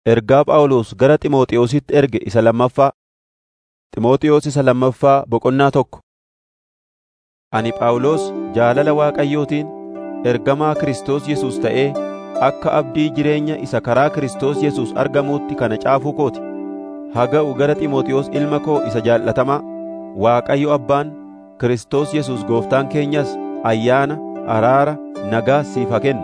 Ergaa Phaawulos gara Xiimotewositti erge isa lammaffaa. Xiimotewos isa lammaffaa boqonnaa tokko. Ani Phaawulos jaalala Waaqayyootiin ergamaa Kiristoos Yesuus ta'ee akka abdii jireenya isa karaa Kiristoos Yesuus argamuutti kana caafuu koo ti. Haga'u gara Xiimotewos ilma koo isa jaallatamaa, Waaqayyo Abbaan, Kiristoos Yesuus Gooftaan keenyas ayyaana, araara, nagaa siif haa kennu.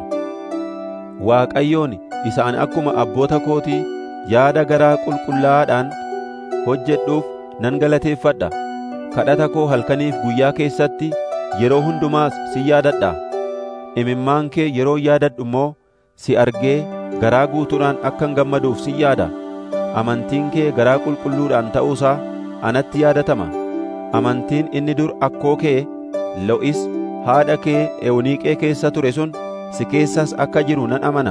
Waaqayyoon isa ani akkuma abboota kootii yaada garaa qulqullaa'aadhaan hojjedhuuf nan galateeffadha. Kadhata koo halkaniif guyyaa keessatti yeroo hundumaas sin yaadadha. Imimmaan kee yeroo yaadadhu immoo si argee garaa guutuudhaan akkan gammaduuf sin yaada. Amantiin kee garaa qulqulluudhaan ta'uusaa anatti yaadatama. Amantiin inni dur akkoo kee Lo'is haadha kee Ewuniiqee keessa ture sun si keessas akka jiru nan amana.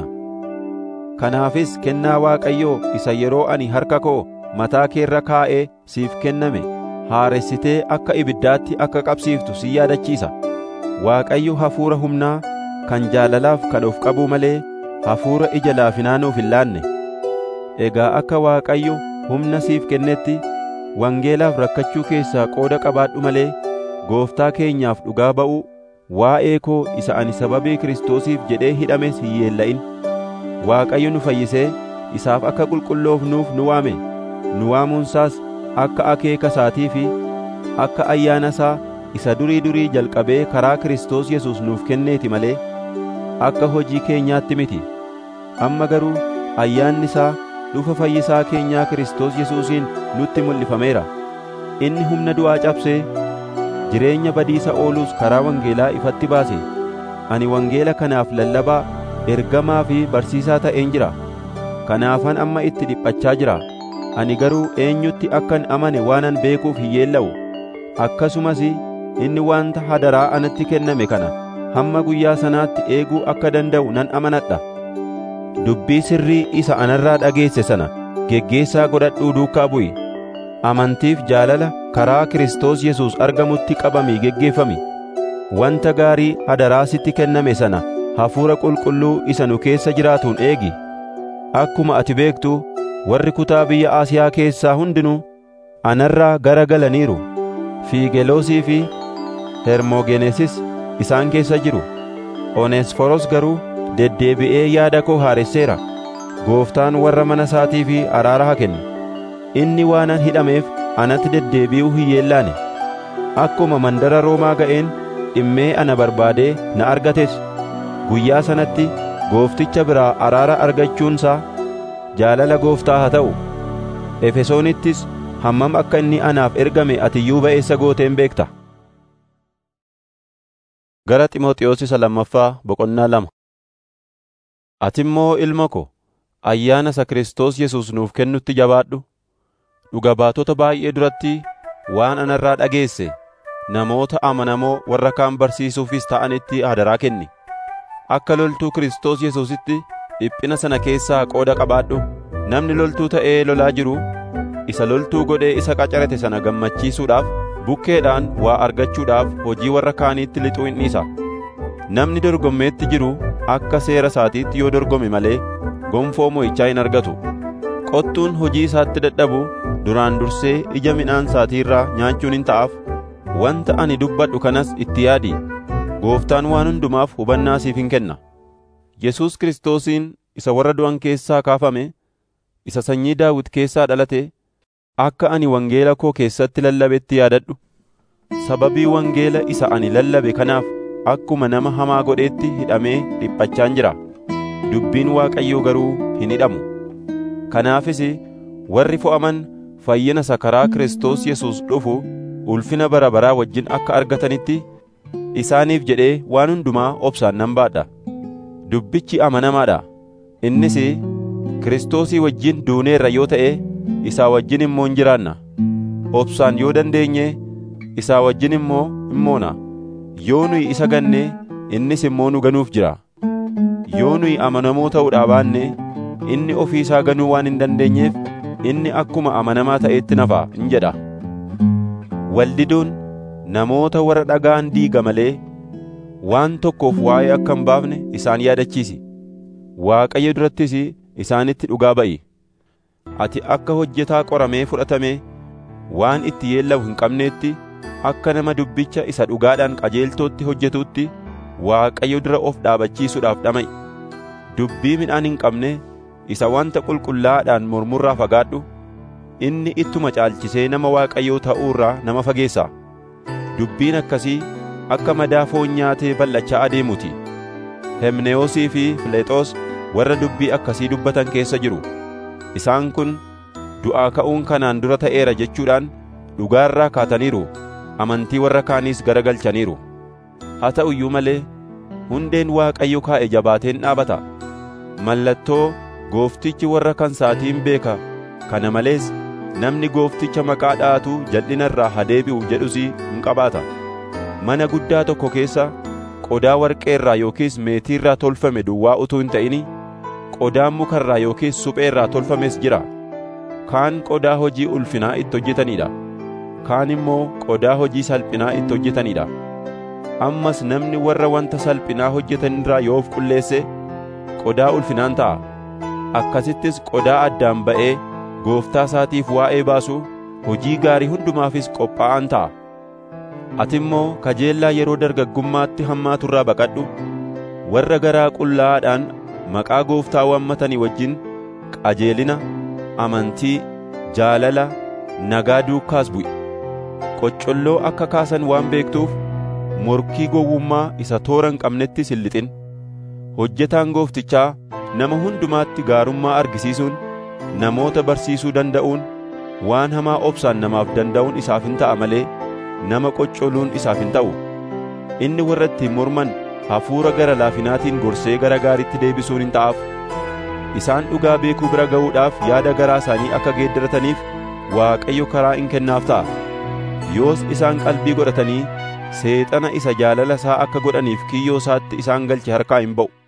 Kanaafis kennaa Waaqayyoo isa yeroo ani harka koo mataa kee irra kaa'ee siif kenname haaressitee akka ibiddaatti akka qabsiiftu si yaadachiisa. Waaqayyo hafuura humnaa kan jaalalaaf kan of qabuu malee hafuura ija laafinaa nuuf hin laanne. Egaa akka Waaqayyo humna siif kennetti wangeelaaf rakkachuu keessaa qooda qabaadhu malee gooftaa keenyaaf dhugaa ba'uu waa'ee koo isa ani sababii Kiristoosiif jedhee hidhames hin yeella'in. Waaqayyo nu fayyisee isaaf akka qulqulloofnuuf nu waame. Nu waamuunsaas akka akeeka isaatii fi akka ayyaana isaa isa durii durii jalqabee karaa Kiristoos Yesuus nuuf kenneeti malee akka hojii keenyaatti miti. Amma garuu ayyaanni isaa dhufa fayyisaa keenyaa Kiristoos Yesuusiin nutti mul'ifameera. Inni humna du'aa cabsee jireenya badiisa ooluus karaa wangeelaa ifatti baase. Ani wangeela kanaaf lallabaa, ergamaa fi barsiisaa ta'een jira. Kanaafan amma itti dhiphachaa jira. Ani garuu eenyutti akkan amane waanan beekuuf hin yeella'u. Akkasumas inni wanta hadaraa anatti kenname kana hamma guyyaa sanaatti eeguu akka danda'u nan amanadha. Dubbii sirrii isa anarraa dhageesse sana geggeessaa godhadhuu duukaa bu'i. Amantiif jaalala karaa Kiristoos Yesuus argamutti qabamii geggeeffami. Wanta gaarii hadaraa sitti kenname sana hafuura qulqulluu isa nu keessa jiraatuun eegi. Akkuma ati beektu warri kutaa biyya Asiyaa keessaa hundinuu anarraa gara galaniiru. Fiigeloosii fi Hermogenesis isaan keessa jiru. Oneesforos garuu deddeebi'ee yaada koo haaresseera. Gooftaan warra mana isaatii fi araara haa kennu. Inni waanan hidhameef anatti deddeebi'uu hin yeellaane. Akkuma mandara Roomaa ga'een dhimmee ana barbaadee na argates. Guyyaa sanatti goofticha biraa araara argachuunsaa jaalala gooftaa haa ta'u. Efesoonittis hammam akka inni anaaf ergame ati iyyuu ba'eessa gooteen beekta. Gara Xiimotewos isa lammaffaa boqonnaa lama. Ati immoo ilma ko, ayyaana isa Kiristoos Yesuus nuuf kennutti jabaadhu. Dhuga baatota baay'ee duratti waan anarraa dhageesse namoota amanamoo warra kaan barsiisuufis ta'anitti hadaraa kenni. Akka loltuu Kiristoos Yesuusitti dhiphina sana keessaa qooda qabaadhu. Namni loltuu ta'ee lolaa jiru isa loltuu godhee isa qacarate sana gammachiisuudhaaf bukkeedhaan waa argachuudhaaf hojii warra kaaniitti lixuu hin dhiisa. Namni dorgommeetti jiru akka seera isaatiitti yoo dorgome malee gonfoo mo'ichaa hin argatu. Qottuun hojii isaatti dadhabu duraan dursee ija midhaan isaatii irraa nyaachuun hin ta'aaf. Wanta ani dubbadhu kanas itti yaadi. Gooftaan waan hundumaaf hubannaa siif hin kenna. Yesuus Kiristoosiin isa warra du'an keessaa kaafame, isa sanyii Daawit keessaa dhalate, akka ani wangeela koo keessatti lallabetti yaadadhu. Sababii wangeela isa ani lallabe kanaaf akkuma nama hamaa godheetti hidhamee dhiphachaan jira. Dubbiin Waaqayyoo garuu hin hidhamu. Kanaafis warri fo'aman fayyina isa karaa Kiristoos Yesuus dhufu ulfina bara baraa wajjin akka argatanitti isaaniif jedhee waan hundumaa obsaan nan baadha. Dubbichi amanamaadha. Innis Kiristoosii wajjin duuneerra yoo ta'e isaa wajjin immoo hin jiraanna. Obsaan yoo dandeenye isaa wajjin immoo hin moona. Yoo nuyi isa ganne innis immoo nu ganuuf jira. Yoo nuyi amanamoo ta'uudhaa baanne inni ofii isaa ganuu waan hin dandeenyeef inni akkuma amanamaa ta'etti nafa hin jedha. Waldiduun namoota warra dhagaan diiga malee waan tokkoof waa'ee akka hin baafne isaan yaadachiisi. Waaqayyo durattis isaanitti dhugaa ba'i. ati akka hojjetaa qoramee fudhatamee waan itti yeellamu hin qabneetti akka nama dubbicha isa dhugaadhaan qajeeltootti hojjetuutti Waaqayyo dura of dhaabachiisuudhaaf dhama'i. Dubbii midhaan hin qabne isa wanta qulqullaa'aadhaan mormurraa fagaadhu inni ittuma caalchisee nama Waaqayyoo ta'uu irraa nama fageessa. Dubbiin akkasii akka madaa foon nyaatee bal'achaa adeemuuti. Hemnewoosii fi Fileexoos warra dubbii akkasii dubbatan keessa jiru. Isaan kun du'aa ka'uun kanaan dura ta'eera jechuudhaan dhugaarraa kaataniiru amantii warra kaaniis garagalchaniiru. Haa ta'u iyyuu malee hundeen Waaqayyo kaa'e jabaateen dhaabata. Mallattoo gooftichi warra kansaatiin beeka kana malees namni goofticha maqaa dha'atu jal'ina irraa haa deebi'u jedhus hin qabaata. Mana guddaa tokko keessa qodaa warqee irraa yookiis meetii irraa tolfame duwwaa utuu hin ta'ini qodaan muka irraa yookiis suphee irraa tolfames jira. Kaan qodaa hojii ulfinaa itti hojjetaniidha. Kaan immoo qodaa hojii salphinaa itti hojjetaniidha. Ammas namni warra wanta salphinaa hojjetan irraa yoo of qulleesse qodaa ulfinaan ta'a. Akkasittis qodaa addaan ba'ee gooftaa isaatiif waa'ee baasu hojii gaarii hundumaafis qophaa'an ta'a. Ati immoo kajeellaa yeroo dargaggummaatti hammaatu irraa baqadhu. Warra garaa qullaa'aadhaan maqaa gooftaa waammatanii wajjin qajeelina, amantii, jaalala, nagaa duukaas bu'i. Qoccolloo akka kaasan waan beektuuf morkii gowwummaa isa toora hin qabnettis hin lixin. Hojjetaan gooftichaa nama hundumaatti gaarummaa argisiisuun, namoota barsiisuu danda'uun, waan hamaa obsaan namaaf danda'uun isaaf hin ta'a malee nama qoccoluun isaaf hin ta'u. Inni warra ittiin morman hafuura gara laafinaatiin gorsee gara gaariitti deebisuun hin ta'aaf. Isaan dhugaa beekuu bira ga'uudhaaf yaada garaa isaanii akka geeddarataniif Waaqayyo karaa in kennaaf ta'a. Yoos isaan qalbii godhatanii seexana isa jaalala isaa akka godhaniif kiyyoo isaatti isaan galche harkaa hin ba'u.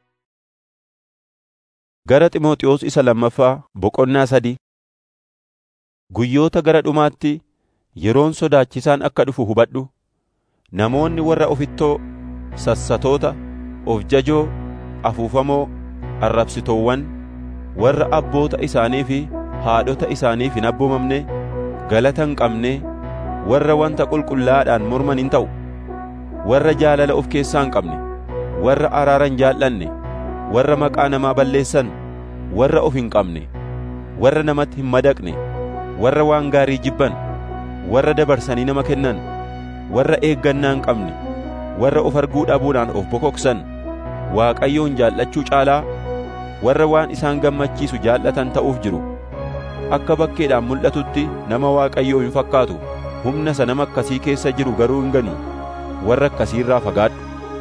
Gara Ximooxiyoos isa lammaffaa boqonnaa sadii Guyyoota gara dhumaatti yeroon sodaachisaan akka dhufu hubadhu. Namoonni warra ofittoo, sassatoota, of jajoo, afuufamoo, arrabsitoowwan, warra abboota isaanii fi haadhota isaaniif hin abboomamne, galata hin qabne, warra wanta qulqullaa'aadhaan morman hin ta'u. Warra jaalala of keessaa hin qabne, warra araara hin jaallanne, warra maqaa namaa balleessan, warra of hin qabne, warra namatti hin madaqne, warra waan gaarii jibban, warra dabarsanii nama kennan, warra eeggannaa hin qabne, warra of arguu dhabuudhaan of bokoksan, Waaqayyoon jaallachuu caalaa warra waan isaan gammachiisu jaallatan ta'uuf jiru. Akka bakkeedhaan mul'atutti nama Waaqayyoo hin fakkaatu, humna isa nama akkasii keessa jiru garuu hin ganu, warra akkasiirraa fagaadhu.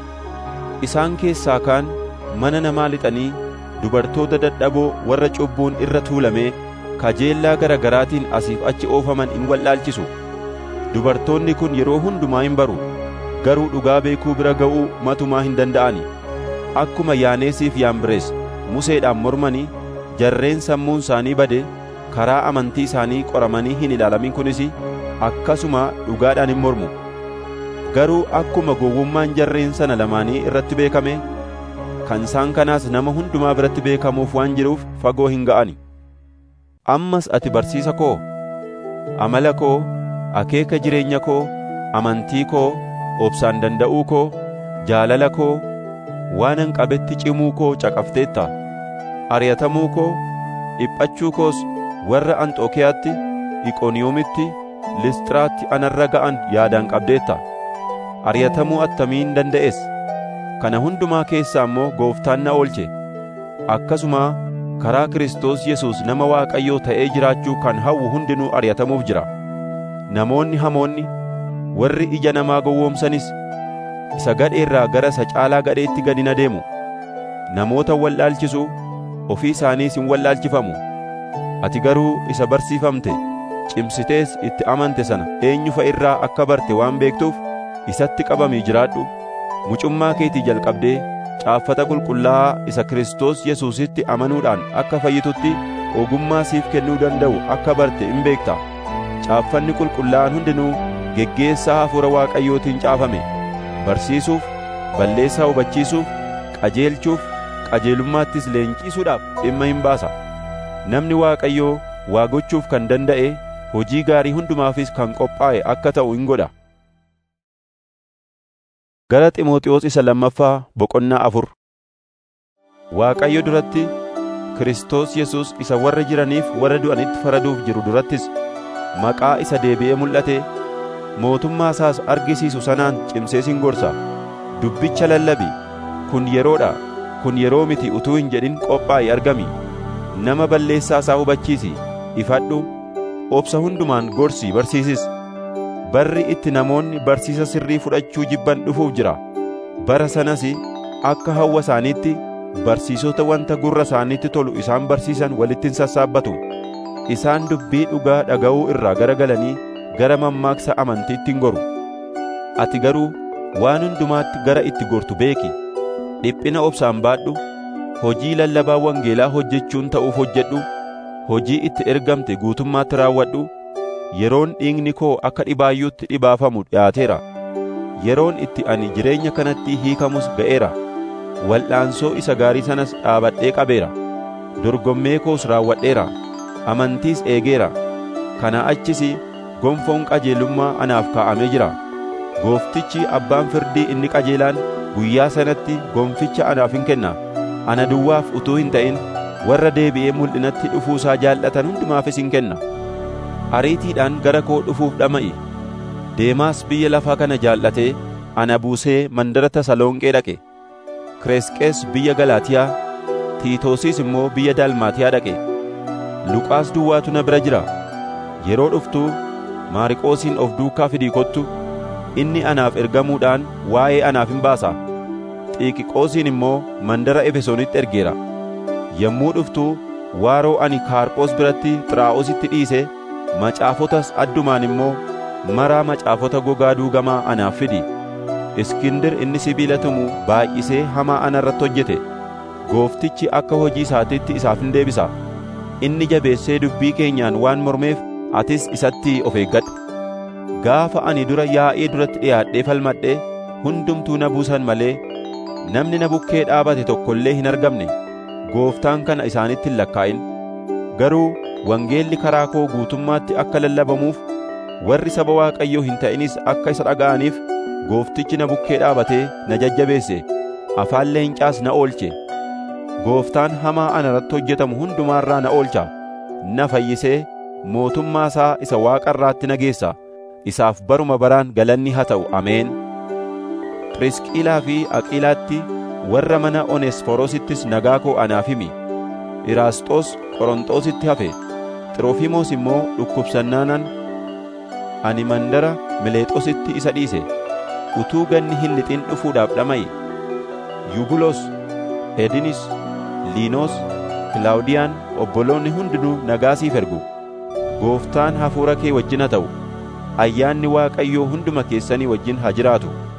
Isaan keessaa kaan mana namaa lixanii dubartoota dadhaboo warra cubbuun irra tuulamee kajeellaa gara garaatiin asiif achi oofaman in wallaalchisu. Dubartoonni kun yeroo hundumaa hin baru, garuu dhugaa beekuu bira ga'uu matumaa hin danda'ani. Akkuma Yaaneesiif Yaambirees Museedhaan mormanii jarreen sammuun isaanii bade karaa amantii isaanii qoramanii hin ilaalamin kunis akkasuma dhugaadhaan hin mormu. Garuu akkuma gowwummaan jarreen sana lamaanii irratti beekame, kan isaan kanaas nama hundumaa biratti beekamuuf waan jiruuf fagoo hin ga'ani. Ammas ati barsiisa koo, amala koo, akeeka jireenya koo, amantii koo, obsaan danda'uu koo, jaalala koo, waanan qabetti cimuu koo caqafteetta. Ari'atamuu koo, dhiphachuu koos warra Anxookiyaatti, Iqooniyoomitti, Lisxiraatti anarra ga'an yaadaan qabdeetta. Ari'atamuu attamiin danda'es? Kana hundumaa keessaa immoo Gooftaan na oolche. Akkasuma karaa Kiristoos Yesuus nama Waaqayyoo ta'ee jiraachuu kan hawwu hundinuu ari'atamuuf jira. Namoonni hamoonni, warri ija namaa gowwoomsanis, isa gadheerraa gara isa caalaa gadheetti gadi na deemu. Namoota wallaalchisu, ofii isaaniis hin wallaalchifamu. Ati garuu isa barsiifamte, cimsitees itti amante sana eenyu fa'a irraa akka barte waan beektuuf isatti qabamii jiraadhu. Mucummaa keetii jalqabdee caaffata qulqullaa'aa isa Kiristoos Yesuusitti amanuudhaan akka fayyitutti ogummaa siif kennuu danda'u akka barte in beekta. Caaffanni qulqullaa'aan hundinuu geggeessaa hafuura Waaqayyootiin caafame. Barsiisuuf, balleessaa hubachiisuuf, qajeelchuuf, qajeelummaattis leenjisuudhaaf dhimma hin baasa. namni Waaqayyoo waa gochuuf kan danda'e hojii gaarii hundumaafis kan qophaa'e akka ta'u in godha. Gara Ximooxiyoos isa lammaffaa boqonnaa afur Waaqayyo duratti Kiristoos Yesuus isa warra jiraniif warra du'anitti faraduuf jiru durattis maqaa isa deebi'ee mul'ate mootummaa isaas argisiisu sanaan cimsee sin gorsa dubbicha lallabi kun yeroodha kun yeroo miti utuu hin jedhin qophaa'i argami nama balleessaa isaa hubachiisi ifadhu obsa hundumaan gorsi barsiisis barri itti namoonni barsiisa sirrii fudhachuu jibban dhufuuf jira bara sanas akka hawwa isaaniitti barsiisota wanta gurra isaaniitti tolu isaan barsiisan walittin sassaabbatu isaan dubbii dhugaa dhaga'uu irraa garagalanii gara mammaaksa amantiitti hin goru ati garuu waan hundumaatti gara itti gortu beeki dhiphina obsaan baadhu hojii lallabaa wangeelaa hojjechuun ta'uuf hojjedhu hojii itti ergamte guutummaatti raawwadhu yeroon dhiigni koo akka dhibaayyuutti dhibaafamu dhiyaateera yeroon itti ani jireenya kanatti hiikamus ga'eera wal'aansoo isa gaarii sanas dhaabadhee qabeera dorgommee koos raawwadheera amantiis eegeera kana achis gonfoon qajeelummaa anaaf kaa'amee jira gooftichi abbaan firdii inni qajeelaan guyyaa sanatti gonficha anaaf hin kenna ana duwwaaf utuu hin ta'in warra deebi'ee mul'inatti dhufuusaa jaallatan hundumaafis hin kenna ariitiidhaan gara koo dhufuuf dhama'i deemaas biyya lafaa kana jaallatee ana buusee mandara tasalonqee dhaqe kireesqees biyya galaatiyaa tiitoosis immoo biyya dalmaatiyaa dhaqe luqaas duwwaatu na bira jira yeroo dhuftuu maariqoosiin of duukaa fidii kottu inni anaaf ergamuudhaan waa'ee anaaf hin baasa xiiqiqoosiin immoo mandara efesoonitti ergeera yommuu dhuftuu waaroo ani kaarphoos biratti xiraa'ositti dhiise macaafotas addumaan immoo maraa macaafota gogaa duugamaa anaaf fidi iskindir inni sibiila tumu baay'isee hamaa ana irratti hojjete gooftichi akka hojii isaatiitti isaaf hin deebisa inni jabeessee dubbii keenyaan waan mormeef atis isatti of eeggadhu gaafa ani dura yaa'ee duratti dhiyaadhee falmadhe hundumtuu na buusan malee namni na bukkee dhaabate tokko illee hin argamne gooftaan kana isaanitti hin lakkaa'in garuu wangeelli karaa koo guutummaatti akka lallabamuuf warri saba waaqayyoo hin ta'inis akka isa dhaga'aniif gooftichi na bukkee dhaabatee na jajjabeesse afaan leencaas na oolche gooftaan hamaa ana irratti hojjetamu hundumaarraa na oolcha na fayyisee mootummaa isaa isa waaqa irraatti na geessa isaaf baruma baraan galanni haa ta'u ameen Phirisqilaa fi Aqiilaatti warra mana Oneesforosittis nagaa koo anaaf himi Iraasxoos Qoronxoositti hafe Xiroofiimoos immoo dhukkubsannaanan ani mandara Mileexoositti isa dhiise utuu ganni hin lixin dhufuudhaaf dhama'i Yubulos Edinis Liinoos Kilaawudiyaan obboloonni hundinuu nagaa siif ergu gooftaan hafuura kee wajjin haa ta'u ayyaanni waaqayyoo hunduma keessanii wajjin haa jiraatu